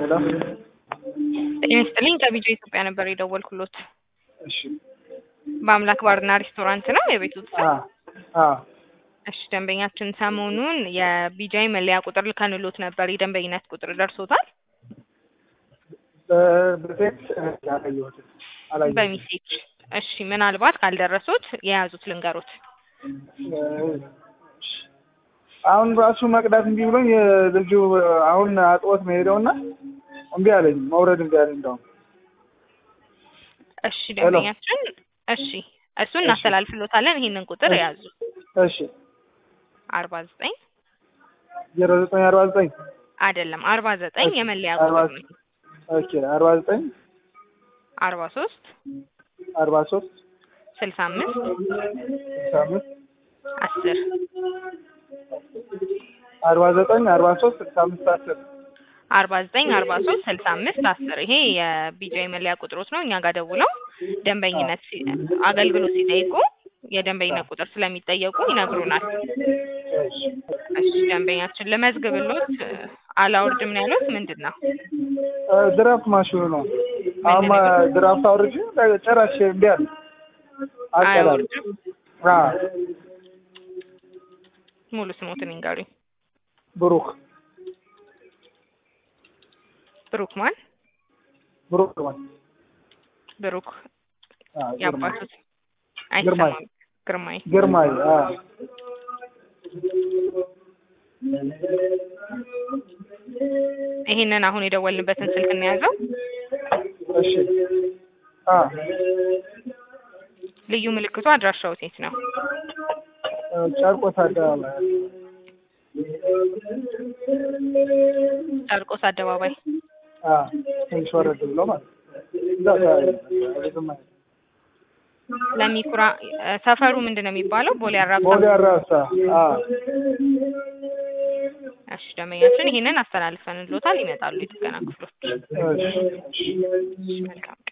ሄሎ ጤና ይስጥልኝ ከቢጆ ኢትዮጵያ ነበር የደወልኩሎት። እሺ በአምላክ ባርና ሬስቶራንት ነው የቤቱ አ አ እሺ ደንበኛችን ሰሞኑን የቢጃይ መለያ ቁጥር ልከንሎት ነበር። የደንበኝነት ቁጥር ደርሶታል? በ- በቴክስት አላየሁትም አላየሁትም። በሚሴጅ እሺ። ምናልባት ካልደረሱት የያዙት ልንገሮት። አሁን ራሱ መቅዳት እምቢ ብሎኝ ልጁ አሁን አጥቦት ነው የሄደውና እምቢ አለኝ መውረድ እምቢ አለኝ። እንደውም እሺ ደንበኛችን እሺ፣ እሱን እናስተላልፍሎታለን። ይሄንን ቁጥር የያዙ እሺ አርባ ዘጠኝ ዜሮ ዘጠኝ አርባ ዘጠኝ አይደለም አርባ ዘጠኝ የመለያ አርባ ቁጥር ነው። ኦኬ አርባ ዘጠኝ አርባ ሶስት አርባ ሶስት ስልሳ አምስት ስልሳ አምስት አስር አርባ ዘጠኝ አርባ ሶስት ስልሳ አምስት አስር አርባ ዘጠኝ አርባ ሶስት ስልሳ አምስት አስር ይሄ የቢጃይ መለያ ቁጥሮች ነው። እኛ ጋር ደውለው ደንበኝነት ሲ- አገልግሎት ሲጠይቁ የደንበኝነት ቁጥር ስለሚጠየቁ ይነግሩናል። እሺ ደንበኛችን ልመዝግብሎት አላውርድም ነው ያሉት ምንድን ነው? ድራፍት ማሽኑ ነው። አሁን ማ- ድራፍት አውርጄ ጨራሽ እምቢ አለ አልቀዳም። አያወርድም። አ ሙሉ ስሞትን ይንገሩኝ። ብሩክ ብሩክ ማን? ብሩክ ማን ብሩክ አ ግርማይ ያባቱት ግርማይ። አይሰማም። ግርማይ ግርማይ አ ይሄንን አሁን የደወልንበትን ስልክ እንያዘው። እሺ አ ልዩ ምልክቱ አድራሻው የት ነው? ጨርቆስ አደባባይ ጨርቆስ አደባባይ። አ ትንሽ ወረድ ብሎ ማለት ነው። እዛ አካባቢ ነው። ብዙም አይደለም። ለሚኩራ ሰፈሩ ምንድን ነው የሚባለው? ቦሌ አራብሳ። ቦሌ አራብሳ አ እሺ ደንበኛችን ይሄንን አስተላልፈንሎታል። ይመጣሉ የጥገና ክፍሎች። እሺ መልካም